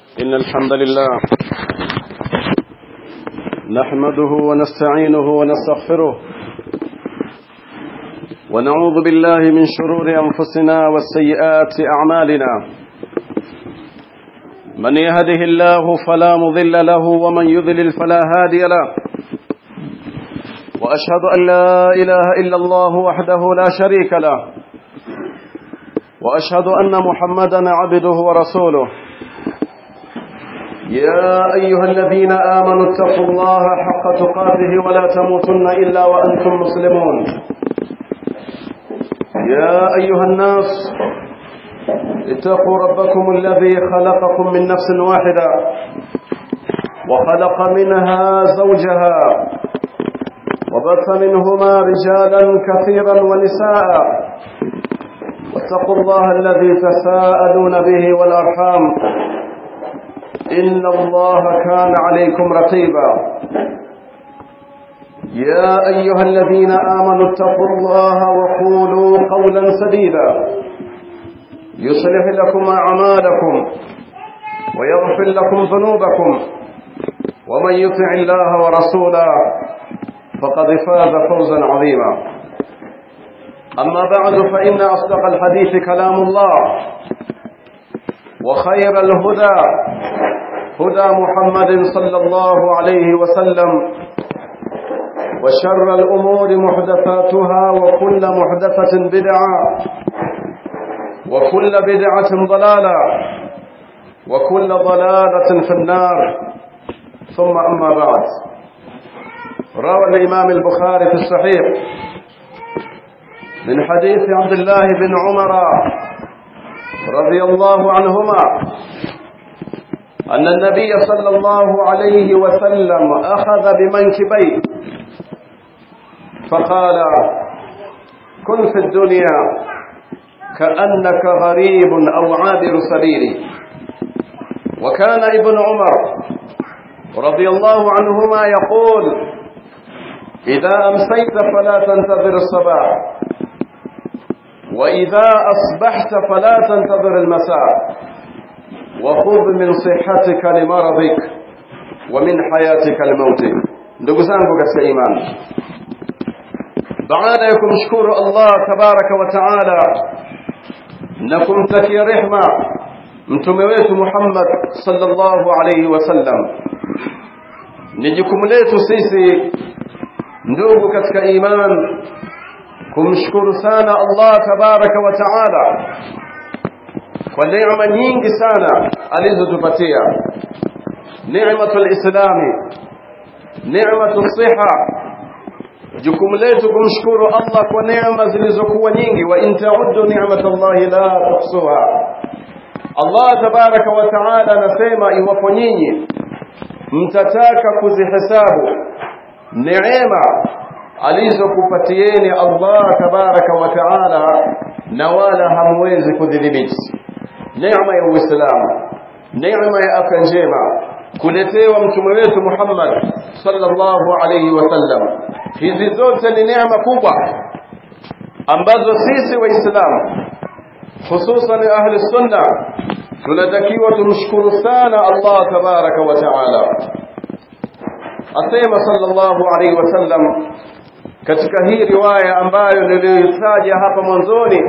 إن الحمد لله نحمده ونستعينه ونستغفره ونعوذ بالله من شرور أنفسنا والسيئات أعمالنا من يهده الله فلا مضل له ومن يذلل فلا هادي له وأشهد أن لا إله إلا الله وحده لا شريك له وأشهد أن محمدا عبده ورسوله يا أيها الذين آمنوا اتقوا الله حق تقاته ولا تموتن إلا وأنتم مسلمون يا أيها الناس اتقوا ربكم الذي خلقكم من نفس واحدة وخلق منها زوجها وبث منهما رجالا كثيرا ونساء واتقوا الله الذي تساءلون به والأرحام إن الله كان عليكم رقيبا يا أيها الذين آمنوا اتقوا الله وقولوا قولا سديدا يصلح لكم أعمالكم ويغفر لكم ذنوبكم ومن يطع الله ورسوله فقد فاز فوزا عظيما أما بعد فإن أصدق الحديث كلام الله وخير الهدى هدى محمد صلى الله عليه وسلم وشر الأمور محدثاتها وكل محدثة بدعة وكل بدعة ضلالة وكل ضلالة في النار ثم أما بعد روى الإمام البخاري في الصحيح من حديث عبد الله بن عمر رضي الله عنهما أن النبي صلى الله عليه وسلم أخذ بمنكبيه فقال كن في الدنيا كأنك غريب أو عابر سبيل وكان ابن عمر رضي الله عنهما يقول إذا أمسيت فلا تنتظر الصباح وإذا أصبحت فلا تنتظر المساء وخذ من صحتك لمرضك ومن حياتك الموت ndugu zangu katika imani baada ya kumshukuru Allah tabaraka wa taala na kumtakia rehma mtume wetu Muhammad sallallahu alayhi wasallam ni jukumu letu sisi ndugu katika iman kumshukuru sana Allah tabaraka wa taala kwa neema nyingi sana alizotupatia neematul islami neematul siha jukumu letu kumshukuru Allah kwa neema zilizokuwa nyingi wa in ta'uddu ni'matallahi la tuhsuha Allah tabaraka wa taala anasema iwapo nyinyi mtataka kuzihesabu neema alizokupatieni Allah tabaraka wa taala na wala hamwezi kudhibiti neema ya Uislamu neema ya afya njema kuletewa mtume wetu Muhammad sallallahu alayhi wasallam hizi zote ni neema kubwa ambazo sisi waislamu hususan ahli sunna tunatakiwa tumshukuru sana Allah tabaraka wa taala asema sallallahu alayhi wasallam katika hii riwaya ambayo niliyoitaja hapa mwanzoni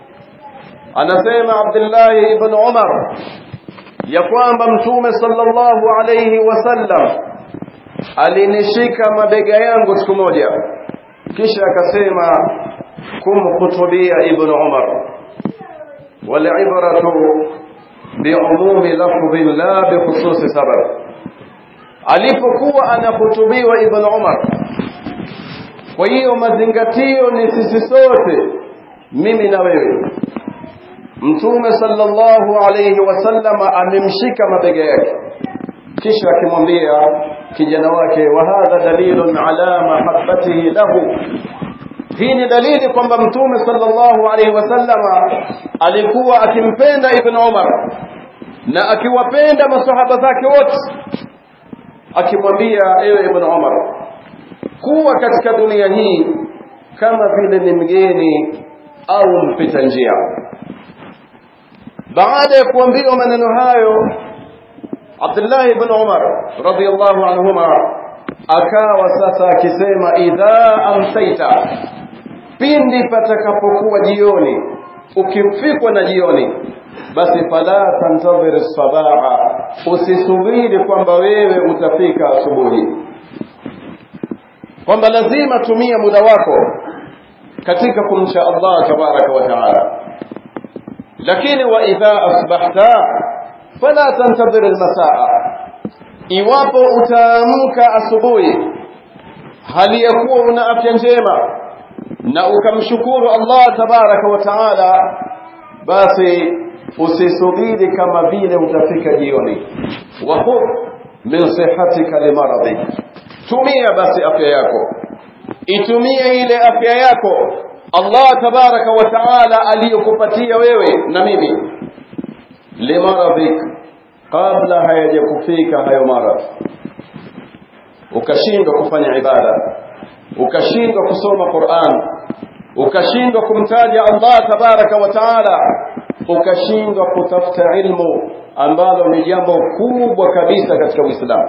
anasema Abdullah ibn Umar ya kwamba mtume sallallahu alayhi wasallam alinishika mabega yangu siku moja kisha akasema kumkhutubia ibn Umar walibratu biumumi lafdhin la bikhususi sabab alipokuwa anahutubiwa ibn Umar kwa hiyo mazingatio ni sisi sote mimi na wewe mtume sallallahu alayhi wasallam amemshika mabega yake kisha akimwambia kijana wake wa hadha dalilun ala mahabbatihi lahu hii ni dalili kwamba mtume sallallahu alayhi wasallam alikuwa akimpenda ibn Umar na akiwapenda masahaba zake wote akimwambia ewe ibn Umar kuwa katika dunia hii kama vile ni mgeni au mpita njia baada ya kuambiwa maneno hayo Abdullah ibn Umar radiyallahu anhuma akawa sasa akisema idha amsaita pindi patakapokuwa jioni ukifikwa na jioni basi fala tantadhir sabaha usisubiri kwamba wewe utafika asubuhi kwamba lazima tumia muda wako katika kumcha Allah tabaraka wa taala lakini wa idha asbahta fala tantadhir almasaa iwapo utaamka asubuhi hali ya kuwa una afya njema na ukamshukuru Allah tabaraka wa taala basi usisubiri kama vile utafika jioni wa khudh min sihatika limaradhi tumia basi afya yako itumie ile afya yako Allah tabaraka wa taala aliyokupatia wewe na mimi limaradhik kabla hayajakufika hayo maradhi ukashindwa kufanya ibada ukashindwa kusoma Qur'an ukashindwa kumtaja Allah tabaraka wa taala ukashindwa kutafuta ilmu ambalo ni jambo kubwa kabisa katika Uislamu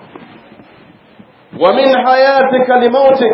wa min hayatika limautik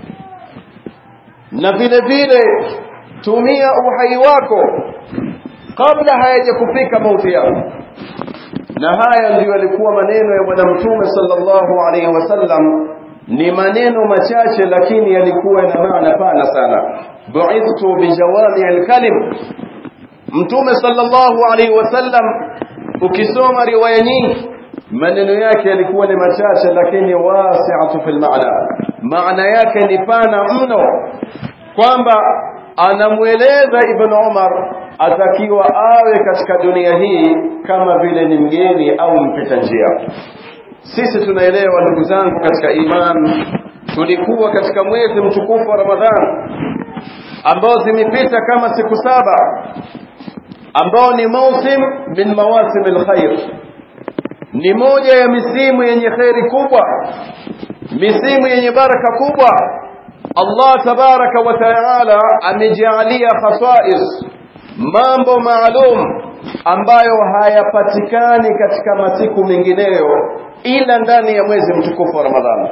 na vile vile tumia uhai wako kabla hayajakufika mauti yako na haya ndiyo yalikuwa maneno ya bwana mtume sallallahu alaihi wasallam ni maneno machache lakini yalikuwa na maana pana sana bu'ithtu bijawami alkalim mtume sallallahu alaihi wasallam ukisoma riwaya nyingi maneno yake yalikuwa ni machache lakini wasi'atu fil maana maana yake ni pana mno kwamba anamueleza ibn Umar atakiwa awe katika dunia hii kama vile ni mgeni au mpita njia sisi tunaelewa ndugu zangu katika iman tulikuwa katika mwezi mtukufu wa Ramadhan ambao zimepita kama siku saba ambao ni mausim min mawasim alkhair ni moja ya misimu yenye khairi kubwa misimu yenye baraka kubwa Allah tabaraka wa taala amejalia khasais mambo maalum ambayo hayapatikani katika masiku mengineyo ila ndani ya mwezi mtukufu wa Ramadhani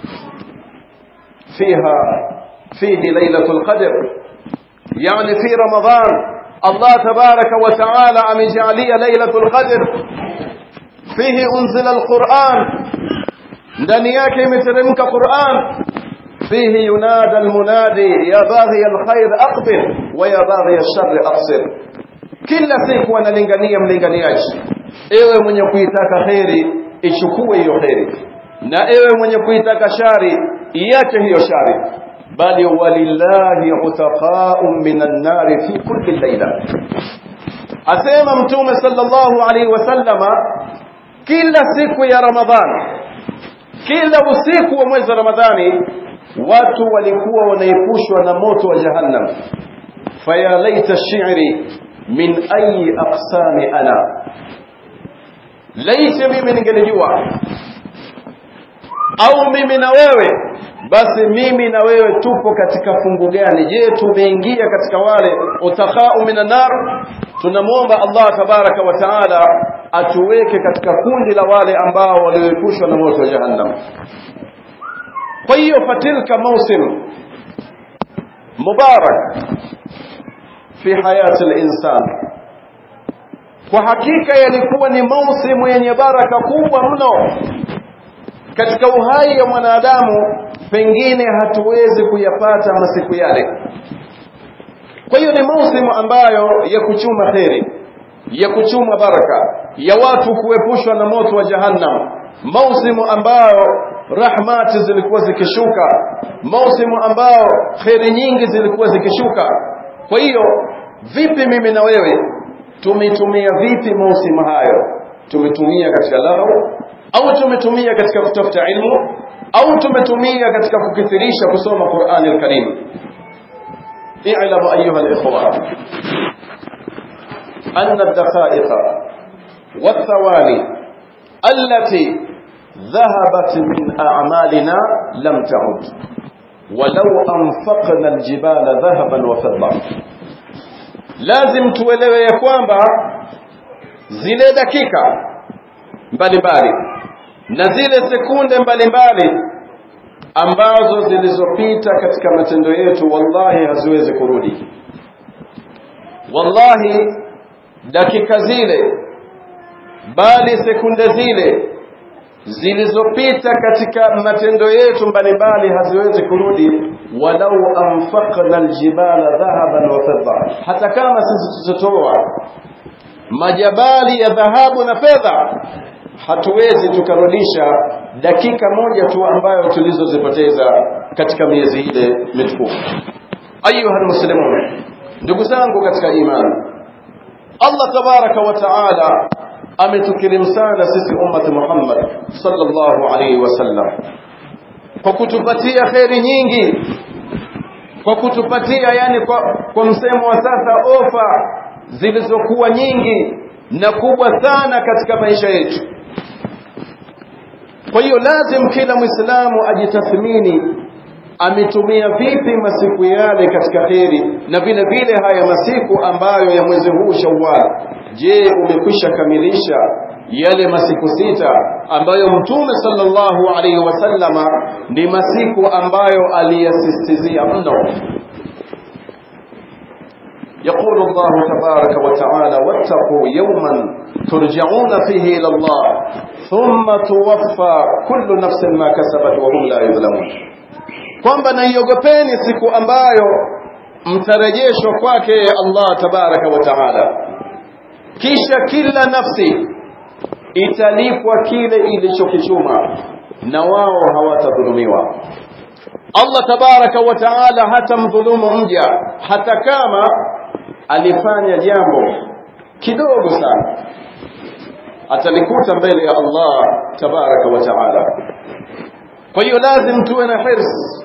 fiha fihi lailatul qadr yani fi Ramadhan Allah tabaraka wa taala amejalia lailatul qadr fihi unzila alquran ndani yake imeteremka Qur'an فيه ينادى المنادي يا باغي الخير أقبل ويا باغي الشر أقصر kila siku analingania mlinganiaji ewe mwenye kuitaka kheri ichukue hiyo kheri na ewe mwenye kuitaka shari iache hiyo shari bali walillahi utaqa'un minan nari fi kulli layla asema mtume sallallahu alaihi wasallama kila siku ya ramadhani kila usiku wa mwezi wa ramadhani watu walikuwa wanaepushwa na moto wa jahannam faya laita shi'ri min ayi aqsami ana laiti mimi ningelijua au mimi na wewe basi mimi na wewe tupo katika fungu gani je tumeingia katika wale utakhau minan nar tunamwomba Allah tabaraka wa taala atuweke katika kundi la wale ambao walioepushwa na moto wa jahannam kwa hiyo fatilka mausim mubarak fi hayati al-insan kwa hakika yalikuwa ni mausimu yenye baraka kubwa mno katika uhai ya mwanadamu pengine hatuwezi kuyapata masiku yale kwa hiyo ni mausimu ambayo ya kuchuma kheri ya kuchuma baraka ya watu kuepushwa na moto wa jahannam mausimu ambayo rahmati zilikuwa zikishuka mausimu ambao kheri nyingi zilikuwa zikishuka kwa hiyo vipi mimi na wewe tumetumia vipi mausimu hayo tumetumia katika lahu au tumetumia katika kutafuta ilmu au tumetumia katika kukithirisha kusoma Qur'an al-Karim i'lamu ayyuha al-ikhwan anna ad-daqa'iq والثواني التي ذهبت من أعمالنا لم تعد ولو أنفقنا الجبال ذهبا وفضة لازم tuelewe ya kwamba zile dakika mbalimbali na zile sekunde mbalimbali ambazo zilizopita katika matendo yetu wallahi haziwezi kurudi wallahi dakika zile bali sekunde zile zilizopita katika matendo yetu mbalimbali haziwezi kurudi walau anfaqna aljibala dhahaban wa fidda hata kama sisi tutatoa majabali ya dhahabu na fedha hatuwezi tukarudisha dakika moja tu ambayo tulizozipoteza katika miezi ile mitukufu ayuha muslimun ndugu zangu katika imani Allah tabaraka wa taala ametukirimu sana sisi ummati Muhammad sallallahu alaihi wasallam kwa kutupatia kheri nyingi kwa kutupatia yani kwa, kwa msemo wa sasa ofa zilizokuwa nyingi na kubwa sana katika maisha yetu kwa hiyo lazim kila mwislamu ajitathmini ametumia vipi masiku yale katika kheri na vile vile haya masiku ambayo ya mwezi huu Shawwal je umekwisha kamilisha yale masiku sita ambayo mtume sallallahu alaihi wasallama ni masiku ambayo aliyasistizia mno يقول الله تبارك وتعالى واتقوا يوما ترجعون فيه إلى الله ثم توفى كل نفس ما كسبت وهم لا يظلمون kwamba naiogopeni siku ambayo mtarejeshwa kwake Allah tabaraka wa taala kisha kila nafsi italipwa kile ilichokichuma na wao hawatadhulumiwa Allah tabaraka wa taala hatamdhulumu mja hata kama alifanya jambo kidogo sana atalikuta mbele ya Allah tabaraka wa taala kwa hiyo lazim tuwe na hirs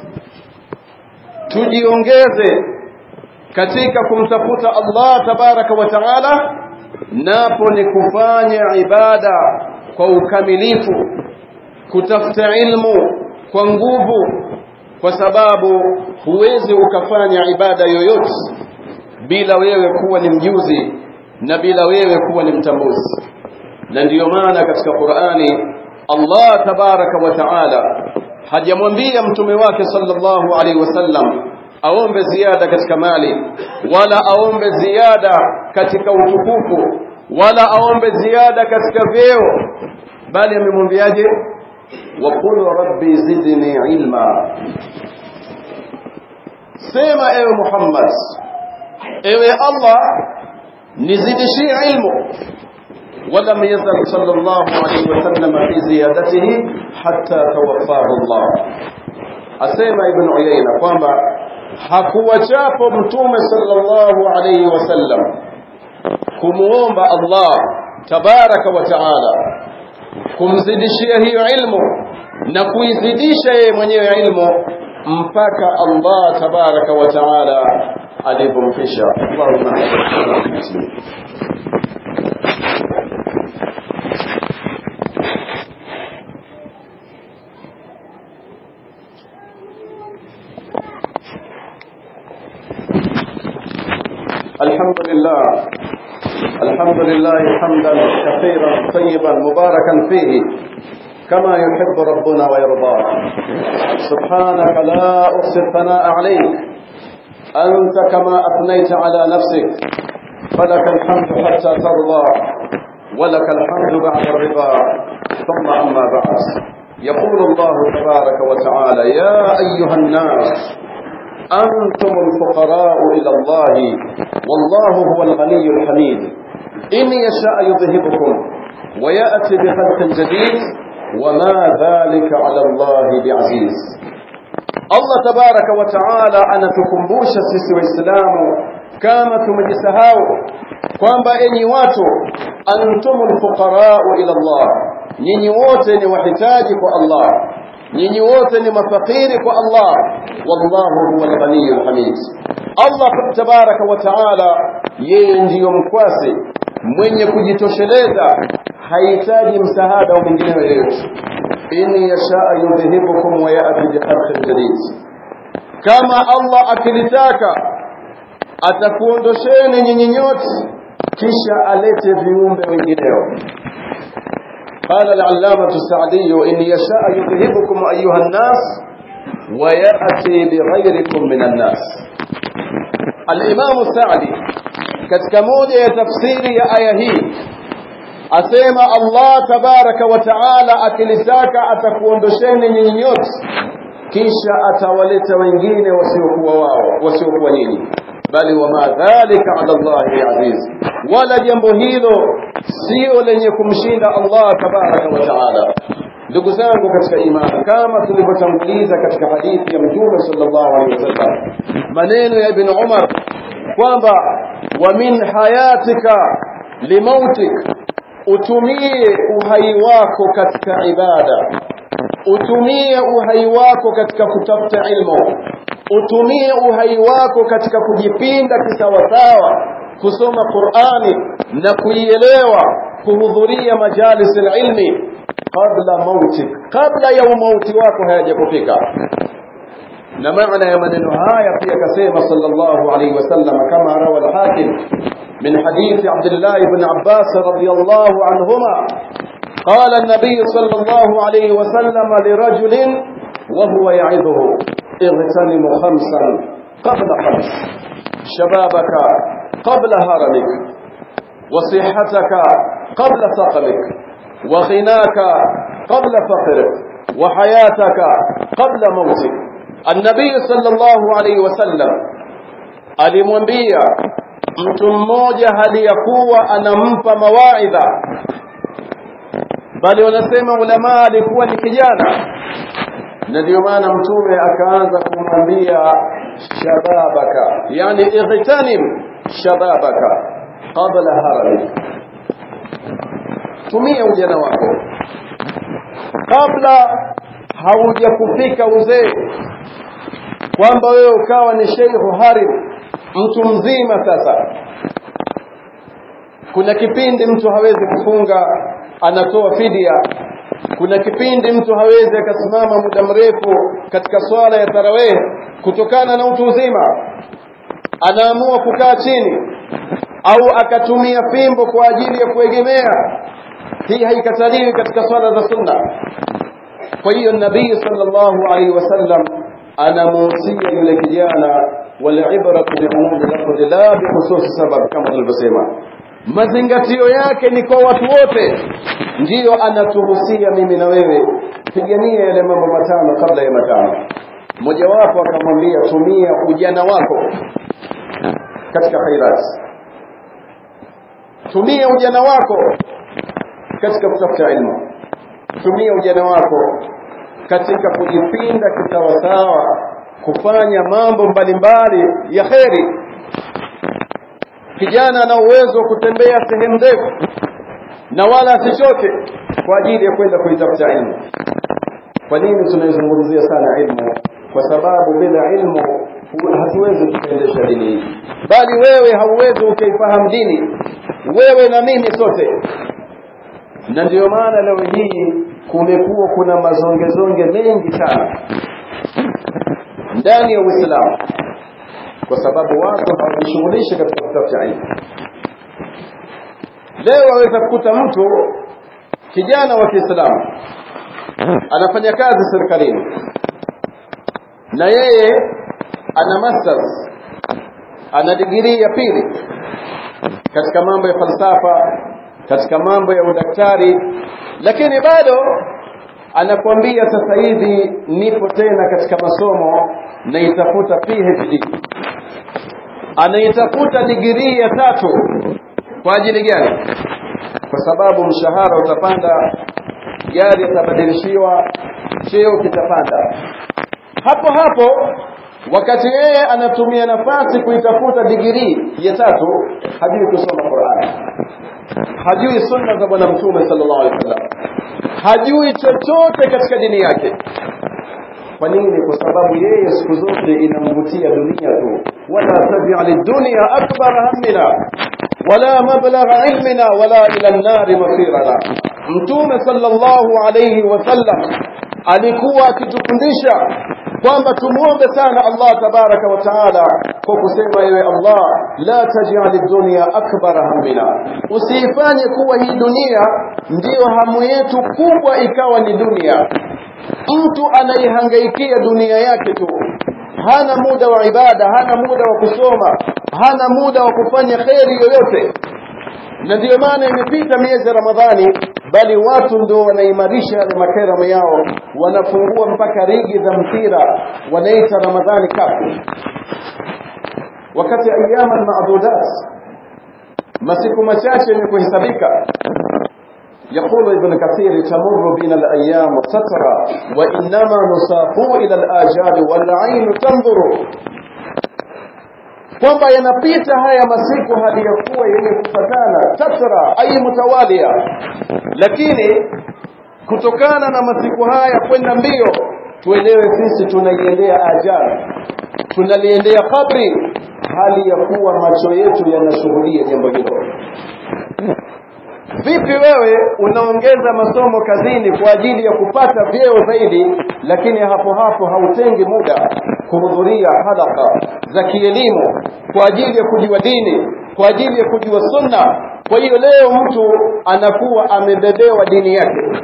tujiongeze katika kumtafuta Allah tabaraka wa taala napo ni kufanya ibada kwa ukamilifu kutafuta ilmu kwa nguvu kwa sababu huwezi ukafanya ibada yoyote bila wewe kuwa ni mjuzi na bila wewe kuwa ni mtambuzi na ndiyo maana katika Qur'ani Allah tabaraka wa taala hajamwambia mtume wake sallallahu alaihi wasallam aombe ziada katika mali wala aombe ziada katika utukufu wala aombe ziada katika vyeo bali amemwambiaje waqul rabbi zidni ilma sema ewe Muhammad ewe Allah nizidishie ilmu ولم يزل صلى الله عليه وسلم في زيادته حتى توفاه الله asema ibn Uyayna kwamba hakuwachapo mtume sallallahu alayhi wasallam kumuomba Allah tabaraka wa taala kumzidishia hiyo ilmu na kuizidisha yeye mwenyewe ilmu mpaka Allah tabaraka wa taala alipomfisha Allahumma الحمد لله الحمد لله حمدا كثيرا طيبا مباركا فيه كما يحب ربنا ويرضى سبحانك لا أحصي الثناء عليك أنت كما أثنيت على نفسك فلك الحمد حتى ترضى ولك الحمد بعد الرضا ثم أما بعد يقول الله تبارك وتعالى يا أيها الناس أنتم الفقراء إلى الله والله هو الغني الحميد إن يشاء يذهبكم ويأتي بخلق جديد وما ذلك على الله بعزيز الله تبارك وتعالى أنا تكمبوش سيسي وإسلام كما تمجسهاو kwamba enyi watu antumul fuqarau ila Allah nyinyi wote ni wahitaji kwa Allah nyinyi wote ni mafakiri kwa Allah wallahu huwa al-ghaniyyul hamid Allah tabaraka wa taala yeye ndiyo mkwasi mwenye kujitosheleza hahitaji msaada wa mwingine yoyote in yashaa yudhihibukum wa ya'ti bi khalqin jadid kama Allah akilitaka atakuondosheni nyinyi nyote kisha alete viumbe wengineo قال العلامة السعدي إن يشاء يذهبكم أيها الناس ويأتي بغيركم من الناس الإمام السعدي katika moja ya tafsiri ya aya hii asema Allah tabaraka wa taala akilitaka atakuondosheni nyinyi nyote kisha atawaleta wengine wasiokuwa wao wasiokuwa nyinyi bali wama dhalika ala Allahi aziz wala jambo hilo sio lenye kumshinda Allah tabaraka wa taala ndugu zangu katika imani kama tulivyotanguliza katika hadithi ya mtume sallallahu alaihi wasallam maneno ya ibn Umar kwamba wa min hayatika limautik utumie uhai wako katika ibada utumie uhai wako katika kutafuta ilmu utumie uhai wako katika kujipinda kisawasawa kusoma Qur'ani na kuielewa kuhudhuria majalis ilmi kabla mautik kabla ya mauti wako hayajakufika na maana ya maneno haya pia kasema sallallahu alayhi wasallam kama rawa al-hakim min hadith Abdullah ibn Abbas radiyallahu anhuma قال النبي صلى الله عليه وسلم لرجل وهو يعظه اغتنم خمسا قبل خمس شبابك قبل هرمك وصحتك قبل سقمك وغناك قبل فقرك وحياتك قبل موتك النبي صلى الله عليه وسلم alimwambia mtu mmoja hali ya kuwa anampa mawaidha bali wanasema ulama alikuwa ni kijana na ndio maana mtume akaanza kumwambia shababaka yani igtanim shababaka qabla haramik tumia ujana wako kabla haujakufika uzee kwamba wewe ukawa ni sheikhu harim mtu mzima sasa kuna kipindi mtu hawezi kufunga anatoa fidia kuna kipindi mtu hawezi akasimama muda mrefu katika swala ya tarawih kutokana na utu uzima anaamua kukaa chini au akatumia fimbo kwa ajili ya kuegemea hii haikataliwi katika swala za sunna kwa hiyo nabii sallallahu alaihi wasallam anamuhusia yule kijana walibratu biumumi lafdhi la bikhususi sabab kama tulivyosema mazingatio yake ni kwa watu wote ndiyo anatuhusia mimi na wewe pigania yale mambo matano kabla ya matano mmojawapo akamwambia tumia ujana wako katika khairat tumia ujana wako katika kutafuta ilmu tumia ujana wako katika kujipinda kisawasawa kufanya mambo mbalimbali ya kheri kijana ana uwezo wa kutembea sehemu ndefu na wala asichoke kwa ajili ya kwenda kuitafuta ilmu kwa nini tunaizungumzia sana ilmu kwa sababu bila ilmu hatuwezi kuendesha dini hii bali wewe hauwezi ukaifahamu dini wewe na mimi sote na ndio maana leo hii kumekuwa kuna mazongezonge mengi sana ndani ya Uislamu kwa sababu watu hawajishughulishi katika kutafuta ilmu. Leo waweza kukuta mtu kijana wa Kiislamu anafanya kazi serikalini na yeye ana masters, ana digrii ya pili katika mambo ya falsafa, katika mambo ya udaktari, lakini bado anakuambia sasa hivi nipo tena katika masomo naitafuta PhD anaitafuta digirii ya tatu kwa ajili gani kwa sababu mshahara utapanda gari itabadilishiwa cheo kitapanda hapo hapo wakati yeye anatumia nafasi kuitafuta digirii ya tatu hajui kusoma Qur'an hajui sunna za bwana mtume sallallahu alaihi wasallam hajui chochote katika dini yake kwa nini kwa sababu yeye siku zote inamvutia dunia tu wala tabi'a lidunya akbar hammina wala mablagha ilmina wala ila an-nar masirana mtume sallallahu alayhi wasallam alikuwa akitufundisha kwamba tumuombe sana Allah tabaraka wa taala kwa kusema ewe Allah la taj'al dunya akbar hammina usiifanye kuwa hii dunia ndiyo hamu yetu kubwa ikawa ni dunia mtu anaihangaikia dunia yake tu hana muda wa ibada hana muda wa kusoma hana muda wa kufanya kheri yoyote na ndiyo maana imepita miezi ya Ramadhani bali watu ndio wanaimarisha yale makerama yao wanafungua mpaka ligi za mpira wanaita Ramadhani Cup wakati ayama maadudat masiku machache yenye kuhesabika يقول ابن كثير تمر بنا الأيام سترى وإنما نساق إلى الآجال والعين تنظر kwamba yanapita haya masiku hadi ya kuwa yenye kufatana tatra ai mutawalia lakini kutokana na masiku haya kwenda mbio tuelewe sisi tunaiendea ajali tunaliendea kabri hali ya kuwa macho yetu yanashuhudia jambo hilo vipi wewe unaongeza masomo kazini kwa ajili ya kupata vyeo zaidi lakini hapo hapo hautengi muda kuhudhuria halaka za kielimu kwa ajili ya kujua dini kwa ajili ya kujua sunna kwa hiyo leo mtu anakuwa amebebewa dini yake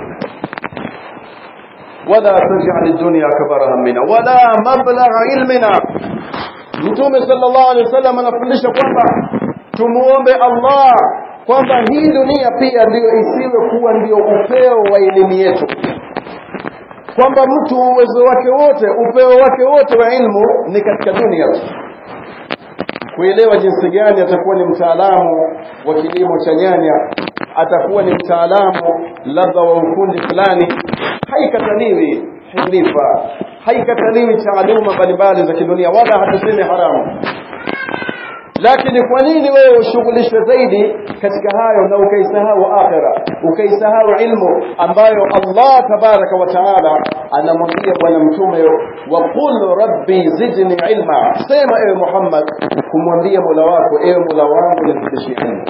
wala taj'al dunya akbara hammina wala mablagha ilmina mtume sallallahu alaihi wasallam anafundisha kwamba tumuombe Allah kwamba hii dunia pia ndiyo isiwe kuwa ndio upeo wa elimu yetu kwamba mtu uwezo wake wote upeo wake wote wa ilmu ni katika dunia tu kuelewa jinsi gani atakuwa ni mtaalamu wa kilimo cha nyanya atakuwa ni mtaalamu labda wa ufundi fulani haikataliwi hilifa haikataliwi taaluma mbalimbali za kidunia wala hatusemi haramu lakini kwa nini wewe ushughulishwe zaidi katika hayo na ukaisahau akhira ukaisahau ilmu ambayo Allah tabaraka wa taala anamwambia bwana mtume wa qul rabbi zidni ilma sema ewe Muhammad kumwambia Mola wako ewe Mola wangu nifundishe ilmu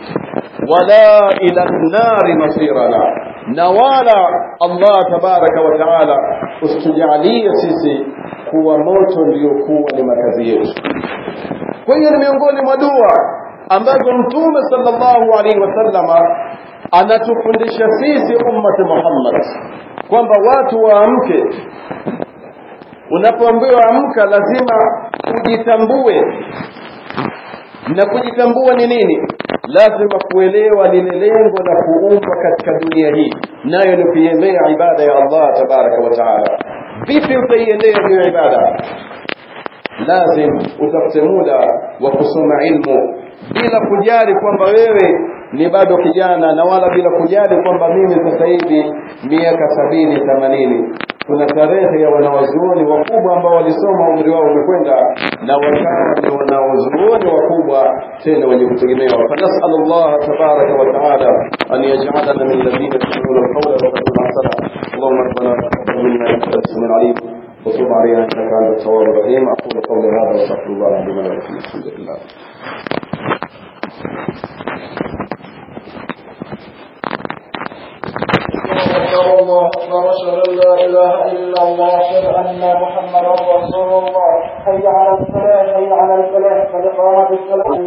wala ila nari masirana na wala Allah tabaraka wa taala usitujalie sisi kuwa moto ndio kuwa ni makazi yetu kwa hiyo ni miongoni mwa dua ambazo mtume sallallahu alaihi wasallama anatufundisha sisi ummati Muhammad kwamba watu waamke unapoambiwa amka lazima ujitambue na kujitambua ni nini lazima kuelewa lile lengo la kuumbwa katika dunia hii nayo ni kuiendea ibada ya Allah tabaraka wa taala vipi utaiendea hiyo ibada lazim utafute muda wa kusoma ilmu bila kujali kwamba wewe ni bado kijana na wala bila kujali kwamba mimi sasa hivi miaka sabini themanini kuna tarehe ya wanawazuoni wakubwa ambao walisoma umri wao umekwenda na wakawa ni wanawazuoni wakubwa tena wenye kutegemewa fanasal Allah tabaraka wa taala an yaj'alana min alladhina yastami'una alqawla wa yattabi'una ahsana اللهم ربنا تقبل منا انك انت السميع العليم وتب علينا انك انت التواب الرحيم اقول قولي هذا واستغفر الله العظيم لي ولكم الحمد لله أكبر الله أكبر أشهد أن لا إله إلا الله أشهد أن محمدا رسول الله حي على الصلاة حي على الفلاح قد قامت الصلاة